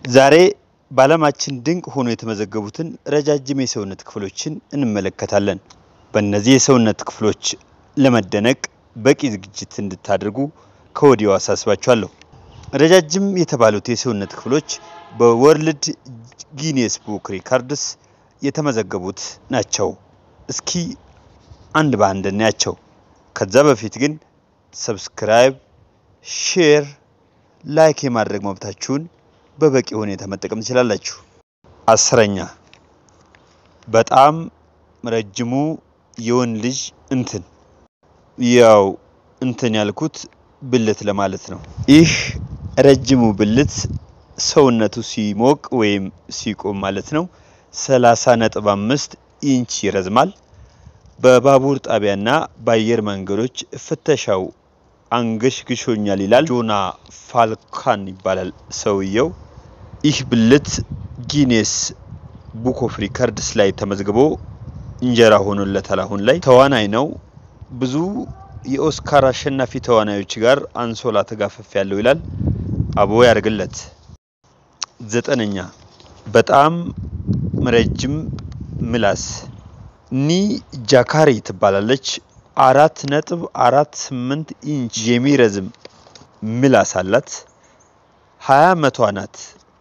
ዛሬ በዓለማችን ድንቅ ሆኖ የተመዘገቡትን ረጃጅም የሰውነት ክፍሎችን እንመለከታለን። በእነዚህ የሰውነት ክፍሎች ለመደነቅ በቂ ዝግጅት እንድታደርጉ ከወዲሁ አሳስባችኋለሁ። ረጃጅም የተባሉት የሰውነት ክፍሎች በወርልድ ጊኔስ ቡክ ሪካርድስ የተመዘገቡት ናቸው። እስኪ አንድ በአንድ እናያቸው። ከዛ በፊት ግን ሰብስክራይብ፣ ሼር፣ ላይክ የማድረግ መብታችሁን በበቂ ሁኔታ መጠቀም ትችላላችሁ። አስረኛ በጣም ረጅሙ የወንድ ልጅ እንትን ያው እንትን ያልኩት ብልት ለማለት ነው። ይህ ረጅሙ ብልት ሰውነቱ ሲሞቅ ወይም ሲቆም ማለት ነው 30 ነጥብ አምስት ኢንች ይረዝማል። በባቡር ጣቢያና በአየር መንገዶች ፍተሻው አንገሽግሾኛል ይላል። ጆና ፋልካን ይባላል ሰውየው። ይህ ብልት ጊኔስ ቡክ ኦፍ ሪከርድስ ላይ ተመዝግቦ እንጀራ ሆኖለታል። አሁን ላይ ተዋናይ ነው። ብዙ የኦስካር አሸናፊ ተዋናዮች ጋር አንሶላ ተጋፈፍ ያለው ይላል። አቦ ያርግለት። ዘጠነኛ በጣም ረጅም ምላስ ኒ ጃካሪ ትባላለች። አራት ነጥብ አራት ስምንት ኢንች የሚረዝም ምላስ አላት። ሀያ አመቷ ናት።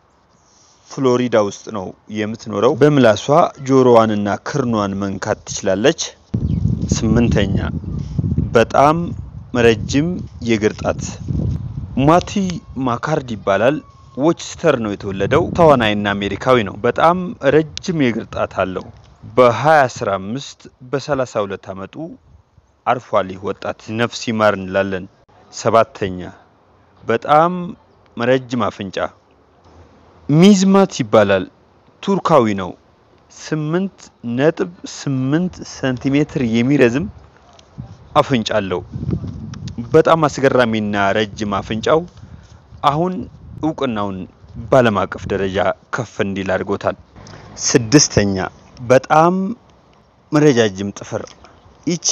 ፍሎሪዳ ውስጥ ነው የምትኖረው። በምላሷ ጆሮዋንና ክርኗን መንካት ትችላለች። ስምንተኛ በጣም ረጅም የእግር ጣት ማቲ ማካርድ ይባላል። ዎችስተር ነው የተወለደው። ተዋናይና አሜሪካዊ ነው። በጣም ረጅም የእግር ጣት አለው። በ2015 በ32 አመቱ አርፏል። ይህ ወጣት ነፍስ ይማር እንላለን። ሰባተኛ በጣም ረጅም አፍንጫ ሚዝማት ይባላል። ቱርካዊ ነው። ስምንት ነጥብ ስምንት ሴንቲሜትር የሚረዝም አፍንጫ አለው። በጣም አስገራሚና ረጅም አፍንጫው አሁን እውቅናውን በዓለም አቀፍ ደረጃ ከፍ እንዲል አድርጎታል። ስድስተኛ በጣም ረጃጅም ጥፍር። ይቺ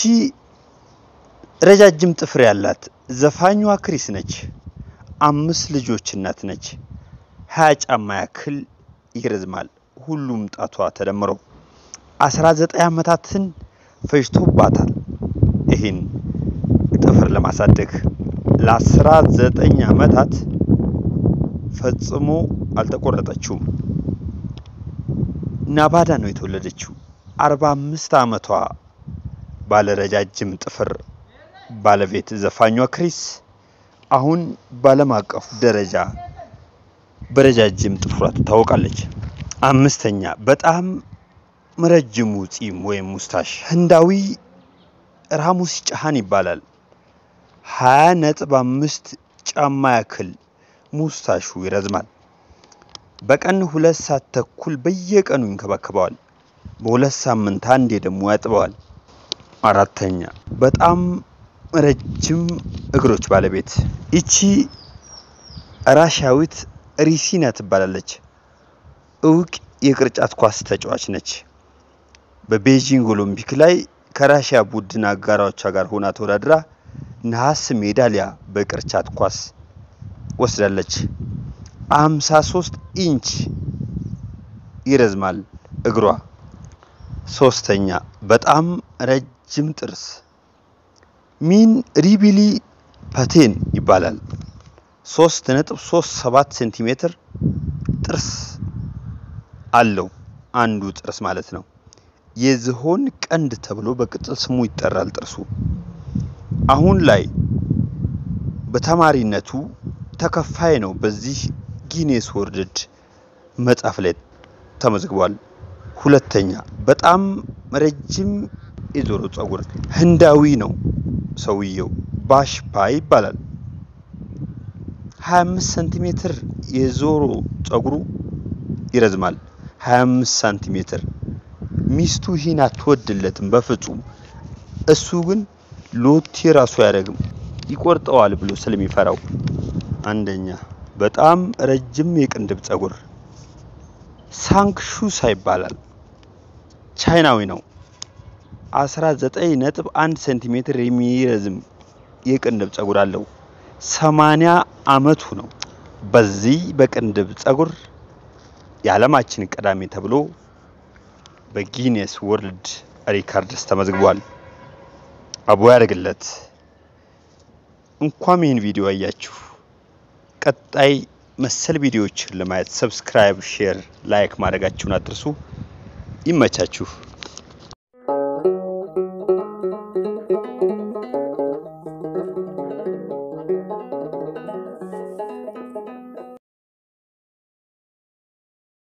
ረጃጅም ጥፍር ያላት ዘፋኟ ክሪስ ነች። አምስት ልጆች እናት ነች። ሀያ ጫማ ያክል ይረዝማል ሁሉም ጣቷ ተደምሮ። አስራ ዘጠኝ አመታትን ፈጅቶባታል ይህን ጥፍር ለማሳደግ ለአስራ ዘጠኝ አመታት ፈጽሞ አልተቆረጠችውም። ናባዳ ነው የተወለደችው። አርባ አምስት አመቷ ባለረጃጅም ጥፍር ባለቤት ዘፋኟ ክሪስ አሁን በዓለም አቀፍ ደረጃ በረጃጅም ጥፍሯ ትታወቃለች። አምስተኛ በጣም ረጅሙ ጺም ወይም ሙስታሽ ህንዳዊ ራሙስ ጫሃን ይባላል። ሀያ ነጥብ አምስት ጫማ ያክል ሙስታሹ ይረዝማል። በቀን ሁለት ሰዓት ተኩል በየቀኑ ይንከባከበዋል። በሁለት ሳምንት አንዴ ደግሞ ያጥበዋል። አራተኛ በጣም ረጅም እግሮች ባለቤት ይቺ ራሻዊት ሪሲና ትባላለች። እውቅ የቅርጫት ኳስ ተጫዋች ነች። በቤጂንግ ኦሎምፒክ ላይ ከራሽያ ቡድን አጋሮቿ ጋር ሆና ተወዳድራ ነሐስ ሜዳሊያ በቅርጫት ኳስ ወስዳለች። 53 ኢንች ይረዝማል እግሯ። ሶስተኛ በጣም ረጅም ጥርስ ሚን ሪቢሊ ፓቴን ይባላል። 3.37 ሴንቲሜትር ጥርስ አለው አንዱ ጥርስ ማለት ነው። የዝሆን ቀንድ ተብሎ በቅጽል ስሙ ይጠራል ጥርሱ። አሁን ላይ በተማሪነቱ ተከፋይ ነው። በዚህ ጊኔስ ወርልድ መጽሐፍ ላይ ተመዝግቧል። ሁለተኛ በጣም ረጅም የጆሮ ጸጉር ህንዳዊ ነው ሰውየው። ባሽፓ ይባላል። 25 ሳንቲሜትር የጆሮ ጸጉሩ ይረዝማል። 25 ሳንቲሜትር። ሚስቱ ይህን አትወድለትም በፍጹም። እሱ ግን ሎቴ ራሱ አያደርግም ይቆርጠዋል ብሎ ስለሚፈራው። አንደኛ በጣም ረጅም የቅንድብ ጸጉር ሳንክሹሳ ይባላል። ቻይናዊ ነው። 19.1 ሴንቲሜትር የሚረዝም የቅንድብ ጸጉር አለው። 80 አመቱ ነው። በዚህ በቅንድብ ጸጉር የዓለማችን ቀዳሚ ተብሎ በጊኔስ ወርልድ ሪካርድስ ተመዝግቧል። አቦ ያደርግለት። እንኳም ይህን ቪዲዮ አያችሁ። ቀጣይ መሰል ቪዲዮዎችን ለማየት ሰብስክራይብ፣ ሼር፣ ላይክ ማድረጋችሁን አትርሱ። ይመቻችሁ።